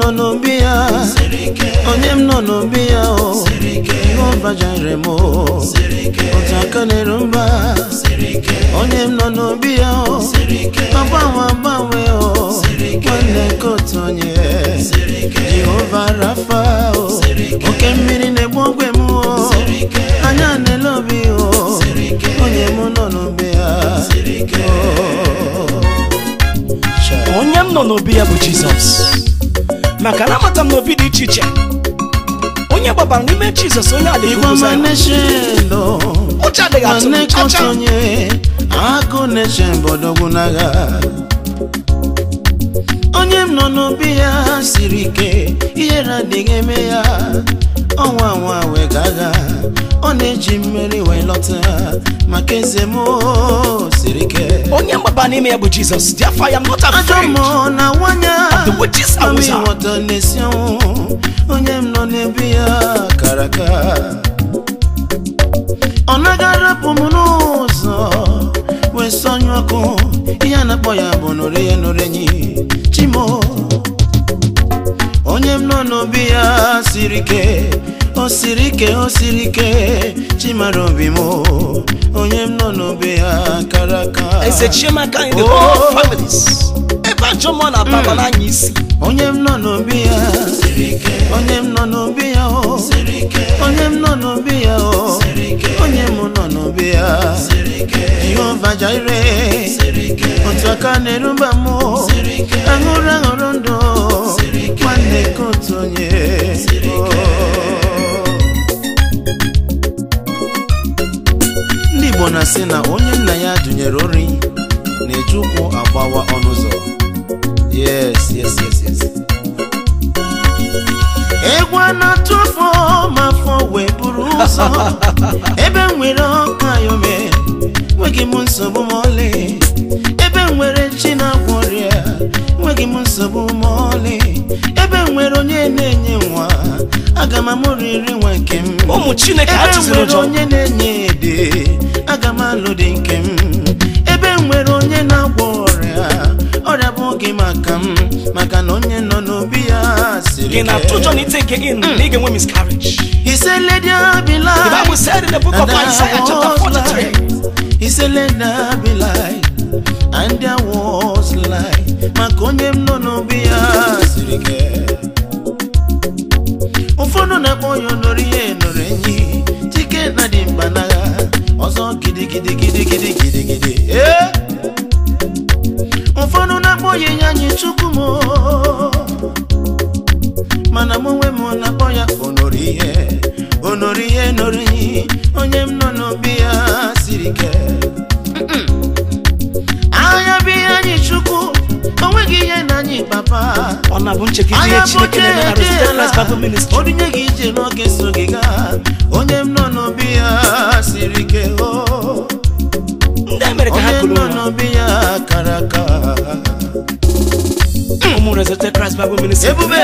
nọ n'obi ya onye m nọ n'obi ya o jehova jire m o otu aka na-eru mba onye m nọ n'obi ya o agbanwe agbanwe o nwanne ka otu onye jehova rafa o oke mmiri na-egbu ogwe m o anya na-ele obi o onye m nọ n'obi ya o. Sha- onye m nọ n'obi ya bụ jizọs maka na amata m n'obi dị iche iche onye gbabara n'ime jizọs onye adịghị igwe ụzọ ma ya neshendo ụjọ adịghị atụ m nwanne ka otu chacha onye agụ na-eche mbọdọgwụ n'agha onye m nọ n'obi ya siri ike ihere adịghị eme ya ọnwa nwa wee gaga ọ na-eji mmeri wee lọta maka eze m o, siri ike onye mgbaba n'ime ya bụ jizọs dị afọ ya m not ajọ afraid mmụọ na nwanya the witches are mami wizards. nwata na-esi ọnwụ onye m nọ n'ebe ya kara aka ọ naghị arapụ m n'ụzọ wee sọnyụ ọkụ ihe a na-akpọ ya bụ nụrụ ya nụrụ enyi chimo onye m nọ n'obi ya siri ike o siri ike o siri ike chimara obi m onye m nọ n'obi ya kara aka eze chiemaka in the Oh. whole of families ebe ajọ mmụọ na-ababa n'anya isi onye m nọ n'obi ya onye m nọ n'obi ya o onye m nọ n'obi ya o onye m nọ n'obi ya jehova jaire otu aka na-eruba m aṅụrụ aṅụrụ ndụ nwanne ka otu onye ndị igbo na-asị na onye nna ya dụnyere ori na-eji ụkwụ agbawa ọnụ ụzọ yes yes yes yes egwu a na-atụ afọ ma afọ wee buru ụzọ ebe m nwere ọka yome nweghị m nsogbu ma ọlị ebe m nwere chi na-agwọ ọrịa nweghị m nsogbu ma ọlị ebe m nwere onye na-enye nwa aga m amụrịrị nwa nke m ụmụ chineke ebe m atụziri nwere ụjọ onye na-enye ede aga m alụ dị nke m ebe m nwere onye na-agwọ ọrịa ọrịa bụ oge maka m maka na onye nọ n'obi ya siri gị na-atụ ụjọ na iteke in na ị ga-enwe miscarriage He said, Let there be the light. bible said in the book of And there isaiah chapter was 43 light. He said, Let there be light. And there was light. Maka onye m nọ n'obi ya siri ike. Ụfọdụ na-akpọ ya nọrọ ihe nọrọ enyi. Chike na dị mkpa n'agha. Ọzọ gidigidi gidigidi gidigidi. Eh! Ụfọdụ na-akpọ ya enyi anyị chukwu m. mana m onwe m na-akpọ ya onori ihe onori ihe nọrọ enyi onye m nọ n'obi ya siri ike anya bụ ihe anyị chukwu onweghị ihe na anyị papa ọ na-abụ nchekwa ihe anya bụ chineke na-eme na Resident Christ Bible Ministry odinye gị ije n'oge so gị gaa onye m nọ n'obi ya siri ike o ndị e mere ka ha onye m kụrụ nọ nwa n'obi ya kara aka ụmụ Resident Christ Bible Ministry ebube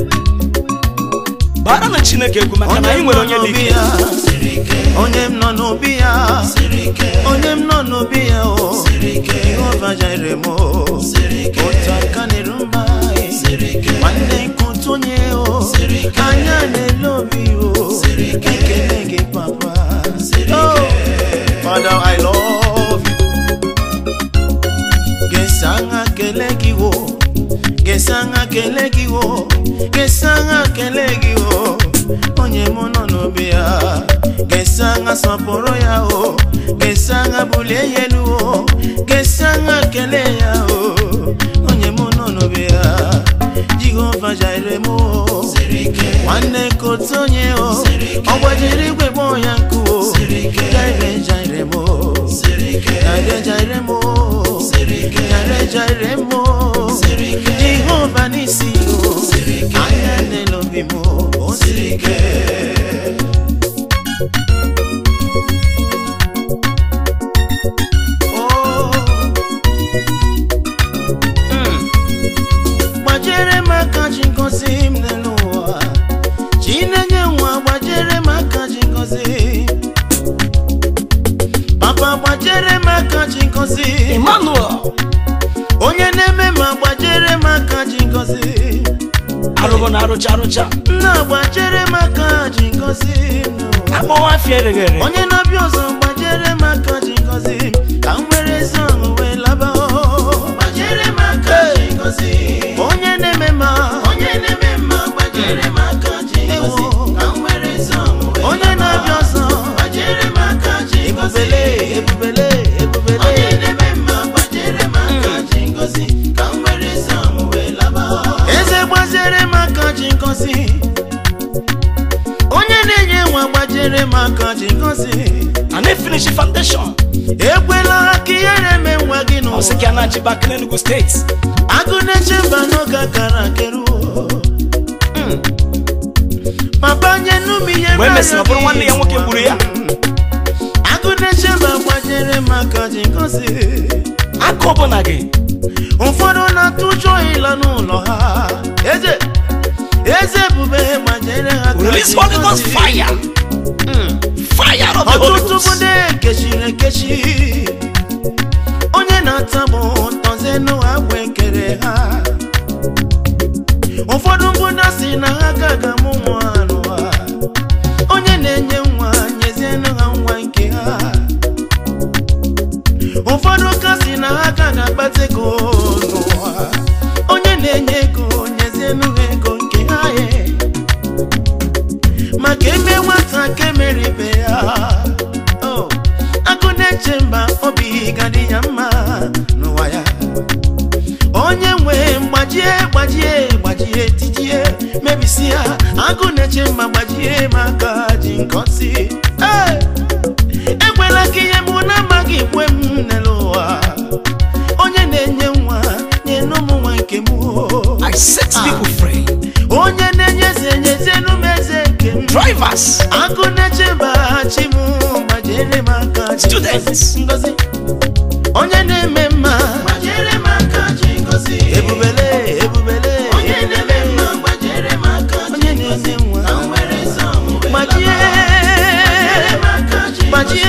bara na chineke egwu maka na anyị nwere onye dị ike onye m nọ n'obi ya onye m nọ n'obi ya o jehova jire m o otu aka na-eru mba nwanne nkụtu onye o anya na-ele obi o ekele gị papa Oh, Father, I love you. Gesanga kele gị wo gesanga kele gị wo gesanga kele gị wo onye mụ nọ n'obi ya gesanga sọpụrụ ya o gesanga bulie ya elu o gesanga kele ya o onye mụ nọ n'obi ya jehova jaire m o nwanne kotu onye o ọ gbajiri igwe gbọọ ya nkụ o jaire jaire m o jaire jaire m o jaire jaire m o jehova n'isi o anya n'elobi m o siri ike Oh. Mm. gbajere m aka ji ngozi m n'elu ụwa chi na-enye nwa gbajere m aka ji ngozi papa gbajere m aka ji ngozi Emmanuel onye na-eme ma gbajere m aka ji ngozi arụ akụbụ na arụcha arụcha na-agbajere m aka ji ngozi m akpọwa afịa ereghere onye na-abịa ọzọ gbajere m aka ji ngozi m ka m were ezi ọṅụ wee laba gbajere m aka ji ngozi onye na-eme mma onye na-eme mma gbajere m aka ji ngozi ka m were ezi ọṅụ wee onye na-abịa ọzọ gbajere m aka ji ngozi ebubele ebubele onye na-eme mma gbajere m aka ji ngozi ka m were ezi ọṅụ wee laba eze gbajere m aka ji ngozi onye na-enye nwa gbajere m aka ji ngozi a na-efinishi foundation ekwela ka ihere eme nwa gị ọ sị n'ụwa ka a na-achịba aka n'Enugu steeti agụ na-eche mba n'oge akara keruo Mm. papa nye nnu m ihe mgbe e mesịrị ọ bụrụ nwanne ya nwoke gburu ya agụ na-eche mba gbajere m aka ji ngozi aka ọbụla gị ụfọdụ na-atụ ụjọ ịla n'ụlọ ha eze eze ebube gbajere ha aka release ji Holy Ghost ngozi. fire Mm. fire of the Holy ọtụtụ Ghost bụ ndị ekechiri ekechi onye na-atabụ tọzenụ agwa ekere ha ụfọdụ bụ na si na ha ka ga-amụ nwa n'ụwa onye na-enye nwa nyezienụ ha nwa nke ha ụfọdụ ka si na ha ka ga-akpata ego n'ụwa onye na-enye ego nyezienụ ha ego nke ha ye maka eme nwata ka emere ibe ya Oh, agụ na-eche mba obi gadị ya mma n'ụwa ya onye nwe gbajie gbajie gbajie tijie mebisi ya agụ na-eche mma gbajie m aka ji nkọsi Hey! ekwela ka ihe mụ na-amaghị kwe m n'elu ụwa onye na-enye nwa nye n'ụmụ nwa nke m oh. I set people free onye na-enye eze nyezienụ m eze nke m drivers agụ na-echeba chi m gbajere m aka ji Students. ngozi onye na-eme mma gbajere m aka ji ngozi ebubele ebubele onye na-eme mma gbajere m aka onye na-enye nwa gbajie gbajie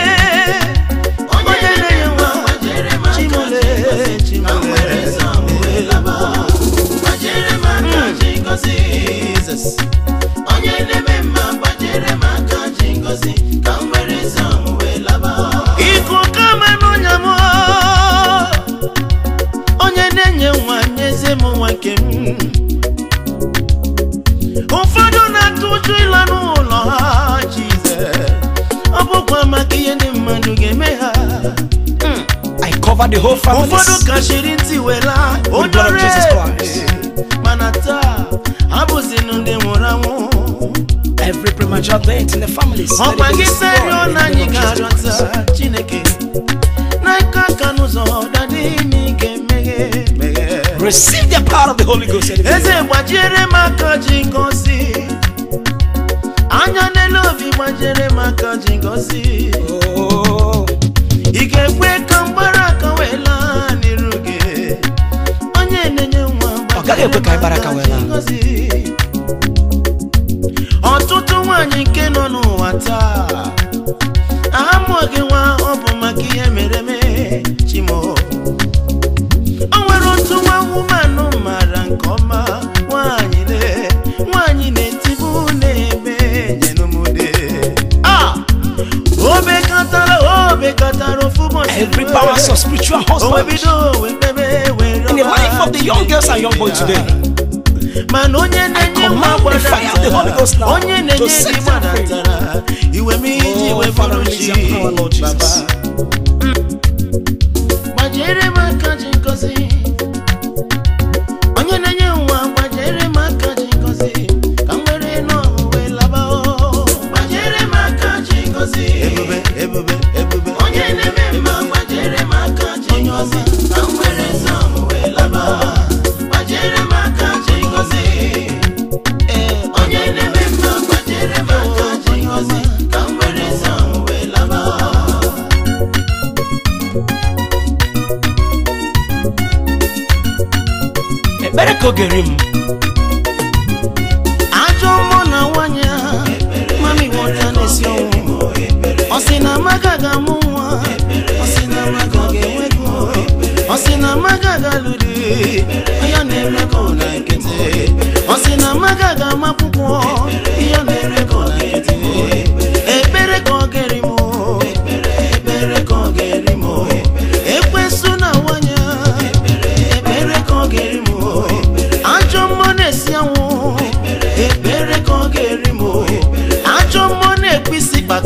onye na-enye nwa chimole chimole Jesus. onye na-eme mma gbajere m aka ji ngozi ka m were ezi ọṅụ wee laba iku kama n'ọnya m onye na-enye nwa nyezie m nwa nke m ụfọdụ na-atụ ụjọ ịla n'ụlọ ha Jizọs ọ bụkwa maka ihe ndị mmadụ ga-eme ha Mm. I cover the whole family ụfọdụ kachiri ntị wela With blood of odore Jesus Christ. mana taa abụzinụ ndị nwụrụ anwụ every premature death in the families let it ọkwa be gị destroyed serio in na the anyị name of Jesus Christ. ga-arịọta chineke n'aka aka n'ụzọ dadị n'ike meghe meghe receive the power of the Holy Ghost and eze gbajiere m aka ji ngozi anya n'elu obi gbajiere m aka ji ngozi oh ị ga-ekwe ka mgbara aka wee laa n'iru gị onye na-enye nwa Ọ gaghị ekwe ka ịgbara aka wee laa. ngozi ọtụtụ nwaanyị nke nọ n'ụwa taa amụghị nwa ọ bụ maka ihe mere eme chimo o nwere otu nwa wumanụ mara nke ọma nwaanyị le nwaanyị na-etibu na-ebe nyenumude ah o bekatara o bekatara ofu ụbọchị every rue. power of spiritual o wee husband bido wee kpebe wee in the life of the young girls and young boys today mana onye na-enye nwa command the fire of the Holy Ghost now onye to na-enye set gị them free. gbadatara iwe m iji Oh, wee Father, bụrụ release chi your power, Lord Jesus. Baba. gbajere m aka ji ngozi onye na-enye nwa gbajere m aka ji ngozi ka m were n'ọṅụ wee laba o. gbajere m aka ji ngozi ebube ebube ebube onye na-eme mma gbajere m aka ji ngozi ka m were n'ọṅụ wee laba gbajere m aka ji ngozi Ee, onye na-eme mma gbajere m aka ji ngozi ka m were n'ọṅụ wee laba ekpere ka oge ri m ajọ mmụọ na nwanyị a mami nwata na-esi ọnwụ ọ sị na amaga ga-amụ nwa ọ sị na amaga ga-enwe ego ọ sị na amaga ga-alụ di ya na-eme ka ụlọ nkịtị ọ sị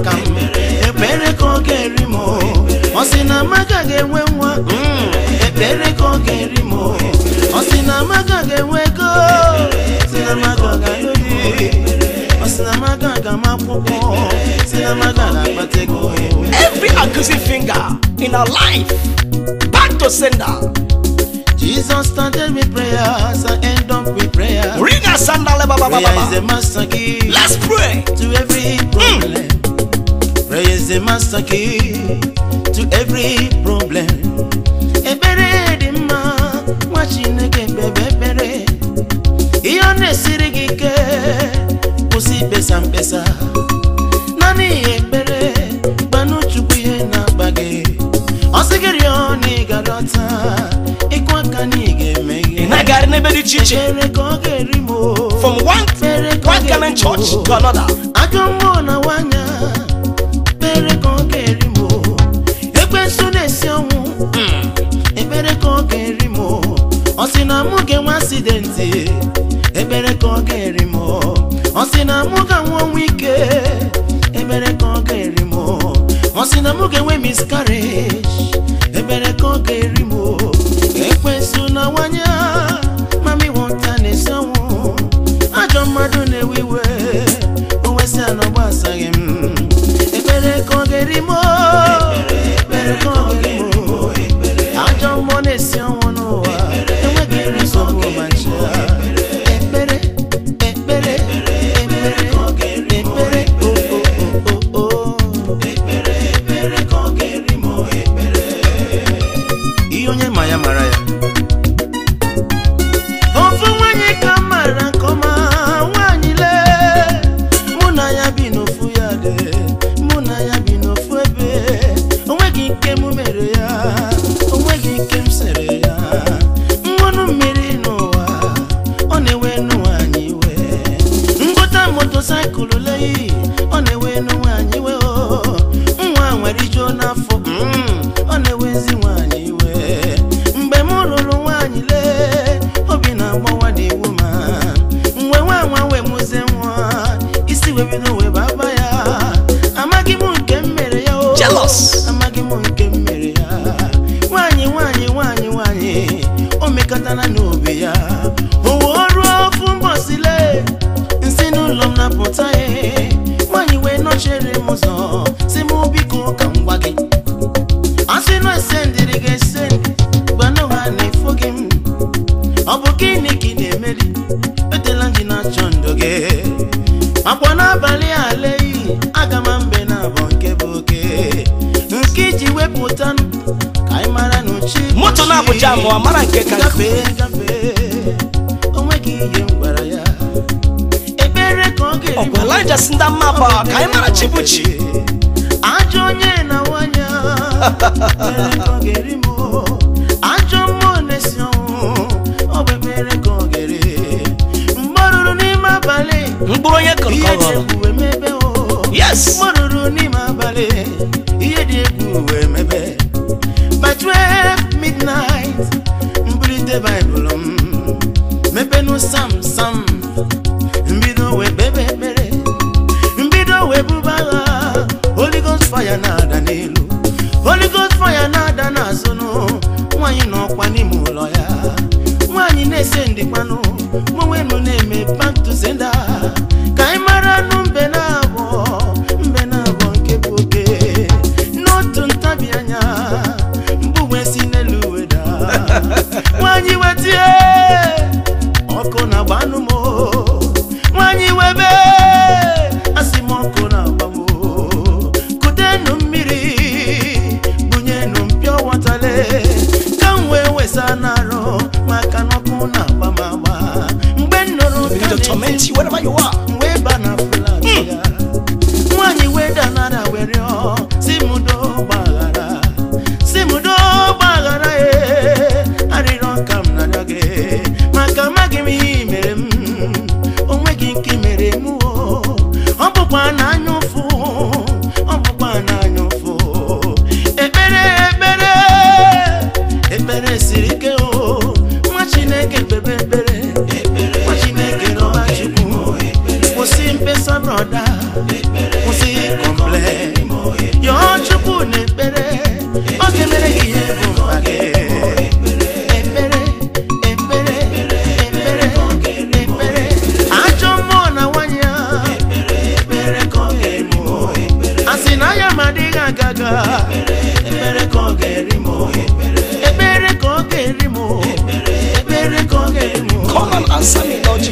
aka m ekpere ka ọ ga-eri m ọ sị na amaka ga-enwe nwa Mm, ekpere ka ọ ga-eri m ọ sị na amaka ga-enwe ego sị na amaka ga-alụ di ọ sị na amaka ga-ama akwụkwọ sị na amaka ga-akpata ego Every accusing finger in our life, back to sender. Jesus started with prayers and end up with prayer. Ring a sandal, ba, ba, ba, ba, Prayer is the ba. master key Let's pray. to every problem. Prayer is the master key to every problem. Ekpere dị mma, nwa Chineke kpebe ekpere. Ihe ọ na-esiri gị ike, kwụsị ikpesa mkpesa. Naanị ekpere, gbanụ Chukwu ihe na-akpa gị. Ọ sị gị rịọ na ị ga-alọta, ịkụ aka na ị ga-eme Ị ihe. na-agagharị n'ebe dị iche iche. Ekpere ka ọ ga-eri m o. From one, Ekpere ka ọ one garment ga-eri m church o. to another. ajọ mmụọ na nwanya ekpere ka ọ ga-eri m ekwensu na-esi ọnwụ ekpere ka ọ ga-eri m ọ sị na mụ ga-enwe asidenti ekpere ka ọ ga-eri m ọ sị na mụ ga-anwụ ọnwụ ike ekpere ka ọ ga-eri m ọ sị na mụ ga-enwe miscarriage ekpere ka ọ ga-eri m ekwensu na nwanya mami wọta na-esi ọnwụ ajọ mmadụ na-ewe iwe owesi anọ gbasaghị m ekpere ka ọ ga-eri m ekpere ka ọ ga-eri m ajọ mmụọ na-esi ọnwụ n'ụwa enweghị iri nsogbu ma ncha ekpere ekpere ekpere ekpere o o o o ihe onye ma ya mara ya ofu nwanyị ka m mara nke ọma nwanyị lee mụ na ya bi n'ofu ya dị mụ na ya bi n'ofu ebe onweghị nke m mere ya onweghị nke m sere ya mmanụ mmiri n'ụwa ọ na-ewe nụ nwanyị iwe ngwọta motosaịkụl leyi ọ na-ewe nụ nwanyị iwe o nwa nwere ijuo n'afọ mm, ọ na-ewezi nwanyị iwe mgbe m rụrụ nwanyị lee obi na-agbawa n'iwu ma mgbe nwa nwa wee mụzie nwa isi wee bido wee baba ya amaghị m nke m mere ya o Jealous. amaghị m nke m mere ya nwanyị nwanyị nwanyị nwanyị o mekọtara n'obi ya o wee ruo ofu mbọsi lee nsi n'ụlọ m na-apụta ya nwanyị wee nọchere m ụzọ si m biko ka m gwa gị asị na esendịrị gị esendị gbanụ ha na-efo gị m ọ bụ gịnị ka ị na-emeri etela gị na-achọ ndụ gị akwa n'abalị a leyi aga m mbe na abọ nke bụ oke nke iji wepụta m ka anyị mara na uchi bụ Moto na chi. Abuja mụọ, mara nke ka nkụ. gafee gafee onweghị ihe m gwara ya ekpere ka ọ ga-eri Ọ bụ Elijah si ndị mma bụ ka anyị mara chi bụ chi. ajọ onye na nwanya ekpere ka ọ ga-eri m ajọ mmụọ na-esi ọnwụ ọ bụ ekpere ka ọ ga-eri mgbe ọ ruru n'ime abalị Mkpụrụ onye kụrụ ka ihe ọ dị ghọrọ. egwu emebe o Yes. mgbe ọ ruru n'ime abalị ihe dị egwu wee mebe by 12 midnight mbulite baịbụl m mepenụ sam sam mbido wee kpebe ekpere mbido wee buba agha holy ghost fire na-ada n'elu holy ghost fire na-ada n'azụnụ nwaanyị n'ọkwa n'ime ụlọ ya nwaanyị na-ese ndịkwanụ mụnwenụ na-eme back to sender ka anyị mara nụ mbe na abụọ mbe na abụọ nke bụ oke n'otu ntabi anya mbụ wee si n'elu weda nwaanyị wetie ọkụ na-agba anụ m nwaanyị webe asị m ọkụ na-agba m kutenụ mmiri bunyenụ mpịọ wọtale ka m wee wesa n'arụ maka na ọkụ na-agba m agba mgbe m nụrụ Begin to torment you wherever you are. wee ba na flat ya nwaanyị wee danara were rịọ si m doo gbaghara si m doo gbaghara ee arịrịọ ka m narịọ gị maka amaghị m ihe i mere m onweghị nke i mere m o ọ bụkwa na anya ụfụ ọ bụkwa na anya ụfụ ekpere ekpere ekpere siri ike o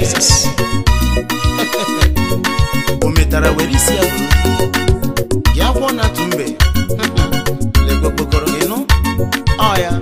Jesus. o metara were isi ya buru gị akwọ na atụ mbe legbokpokoro gị nụ ọ ya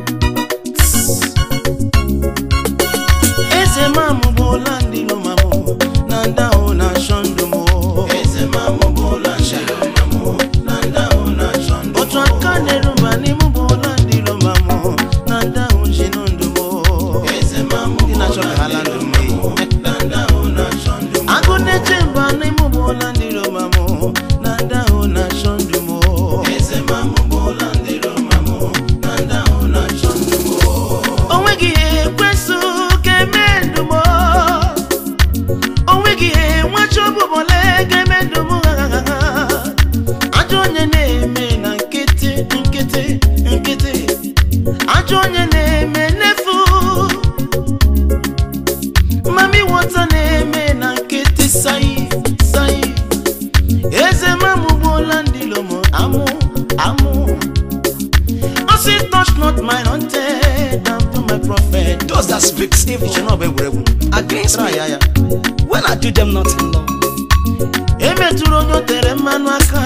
eze mamụ bụ ụla ndị lomamụ na ndị ahụ na-achọ ndụ m eze mamụ bụ ụla ndị lomamụ na ndị ahụ na-achọ ndụ m otu aka na-eruba n'ime bụ ụla ndị lomamụ na ndị ahụ ji nụ ndụ m eze mamụ ndị na-achọ ka ha la ndụ m na ndị ahụ na-achọ ndụ m agụ na-eche mba n'ime bụ ụla ndị lomamụ na ndị ahụ na-achọ ndụ m eze mamụ bụ ụla ndị lomamụ na ndị ahụ na-achọ ndụ m o nweghị ihe ekwesị ga-eme ndụ m o nweghị ihe nwacha ọbụbọle ga-eme ndụ m ajọ onye na-eme na nkịtị nkịtị nkịtị ajọ onye na-eme n'efu mami wọta na-eme na nkịtị sayi sayi eze mamụ gbuola ndị lomo amụ amụ o si touch not my anointed and to my prophet Those that speak evil iche na ọ bụ egwuregwu against try me, ya ya when I do them nothing, Lord, emetụrụ onye o tere mmanụ aka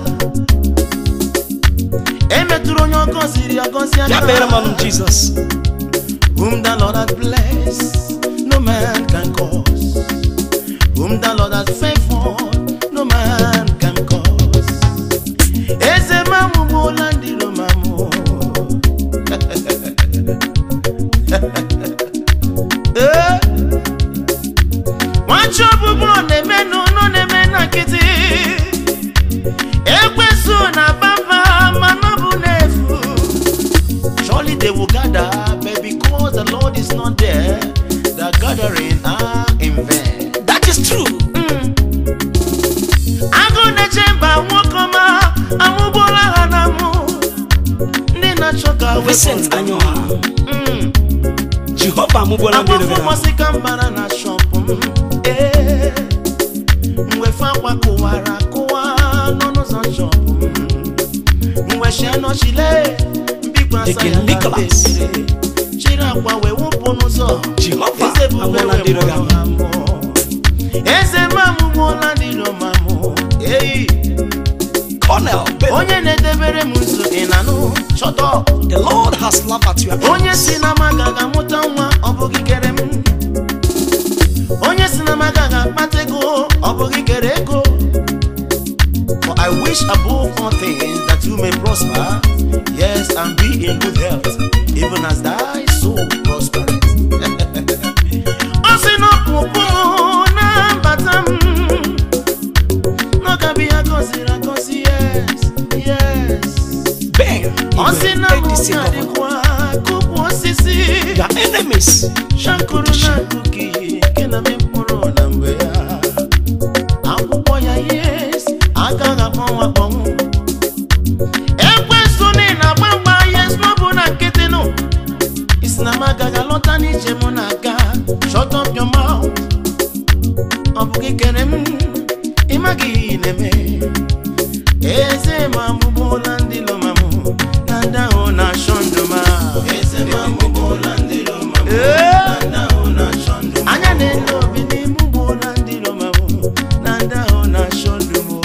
emetụrụ onye ọ gọziri agọzi ya kpere m aka ọnụ Jesus. whom the Lord has blessed, no man can curse. Whom the Lord has favored, no man can curse. Eze mamu bola ndilo mamu. Eh? Nwachi ọbụbụ ọ na-eme n'ụlọ na-eme na nkịtị. Ekwesu na bamba mana ọ bụ n'efu. Surely they will gather, but because the Lord is not there, the gathering are in vain. That is true. Agụ na-eche mba nwoke ọma amụgbola ha na mụ ndị na-achọ ka wepụ Vincent ndụ m. Anyoha, Mm. Jehovah amụgbola ndị Agbafọ rere ahụ. mmasị ka mbara na shọpụ m ee mwefe akwa kụwara kụwa n'ọnụ ụzọ shọpụ m mwechie nọchile mbikwa asa Deacon ya na Nicholas. bebiri chiri akwa wee wụpụ n'ụzọ Jehovah eze bube amụọla wee ndị rere ahụ. mụrụ ha mmụọ eze m amụmụọla ndị romamụ eyi Colonel Bello, onye na-edebere m nso ị na-anụ chọtọ the Lord has laughed at your onye enemies. si na maga ga-amụta nwa ọ bụghị kere m onye si na maga ga-akpata ego ọ bụghị kere ego For I wish above all things that you may prosper, yes, and be in good health, even as thy soul prospereth. Ọ sị na ọpụpụ na mbata m n'ọka bụ ya gọziri agọzi yes yes Ben, ọ sị na Igwe, mụ ADC ka governor. dịkwa kụpụ osisi Your enemies, shankuru na kuki nke na mkpụrụ na mgbe ya akwụkwọ ya yes agaghị akpọnwụ akpọnwụ ekwesu na ị na-agba mgba yes n'ọbụ na nkịtị nụ isi na m agaghị alọta n'ije mụ na-aga shut up your mouth ọ bụ gị kere m ịmaghị ihe ị na-eme eze ma amụbụla ndị lomamụ na ndị ahụ na-achọ ndụ ma eze ma amụbụla ndị lomamụ anya na-ele obi n'ime ụgbọla ndị lomamụ na ndị ahụ na-achọ ndụ m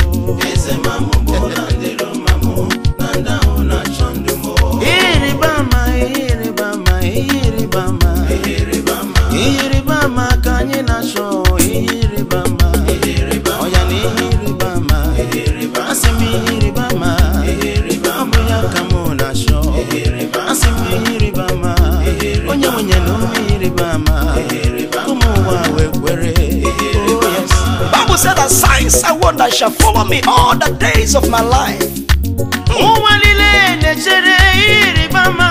ihe ịrịba ama ihe ịrịba ama ihe ịrịba ama ihe ịrịba ama ka anyị na-achọ ihe ịrịba ama ọya na ihe ịrịba ama asị m ihe ịrịba ama ọ bụ ya ka mụ na-achọ asị m ihe ịrịba ama onye nwenye na ụmụ ihe ịrịba ama ụmụ ụwa wee kwere Oh, yes. Bible said that signs and wonders shall follow me all the days of my life. ụwa niile na-echere ihe ịrịba ama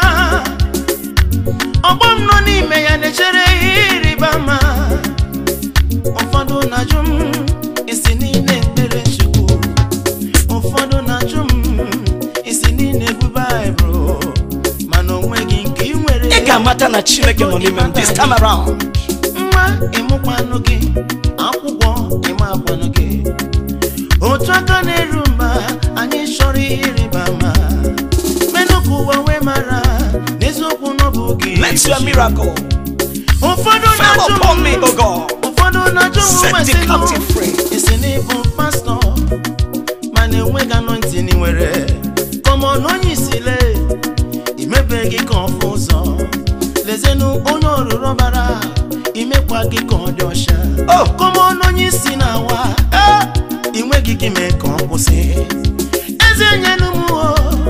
ọgbọ m nọ n'ime ya na-echere ihe ịrịba ama ụfọdụ na-ajụ m isi niile ekpere chukwu ụfọdụ na-ajụ m isi niile ebu baịbụl mana onweghị nke ị nwere Ị ga-amata na Chineke nọ n'ime m this time around. nwa ịmụkwanụ gị akwụkwọ ịma akwanụ gị otu aka na-eru mba anyị chọrọ ihe ịrịba ama menụ ka ụwa wee mara n'eziokwu n'ọbụ gị Let your miracle ụfọdụ fall na-ajụ upon me, m O God. ụwa gị ka ọ dị ọcha Oh. kọmọnụ onye isi na-awa ị nweghị ike mee ka ọ kwụsị eze nyenu m o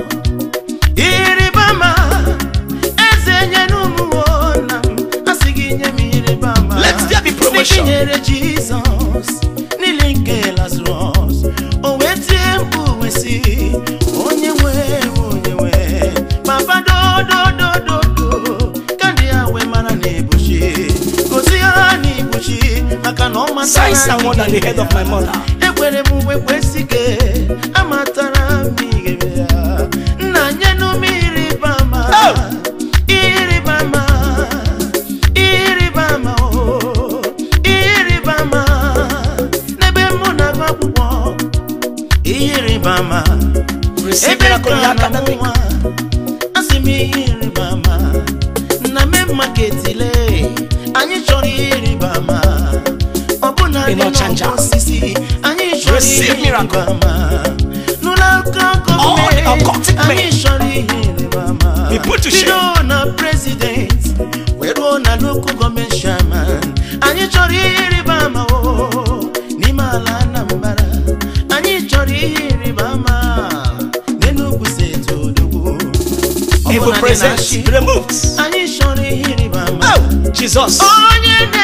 ịrịba ama eze nyenu m o na m asị gị nye m ịrịba ama Let there be promotion. Dị gị nyere jizọs niile nke lazarus o wee tie mkpu wee sị onye nwe onye nwe papa dododododo ka ndị ya wee mara na ebuchi gosi ha na ibuchi maka na ọ matara Signs are more than the head of my mother. ekwere m mgbe kwesị ike amatara m ihe ya nna nyenu m ịrịba ama Oh! ịrịba ama ịrịba ama o ịrịba ama n'ebe mụ na-agụ akwụkwọ ihe ịrịba ama Receive ebe miracle in ka your na academic. nwa asị m ihe ịrịba ama na me maketile anyị chọrọ ihe ịrịba ama ọ bụ na In ndị Ochanja. n'ọkụ osisi anyị chọrọ Receive ihe miracle. ịrịba ama n'ụlọ akụkọ All the gọọmenti occultic men. anyị chọrọ ihe ịrịba ama Be put to shame. bido na president wee ruo na local gọọmenti chairman anyị chọrọ ihe ịrịba ama o n'ime ala Anambra anyị chọrọ ihe ịrịba ama n'Enugu steeti odogwu Ọ bụ Evil na ndị presence na-achị, removed. anyị chọrọ ihe ịrịba ama Oh, Jesus. onye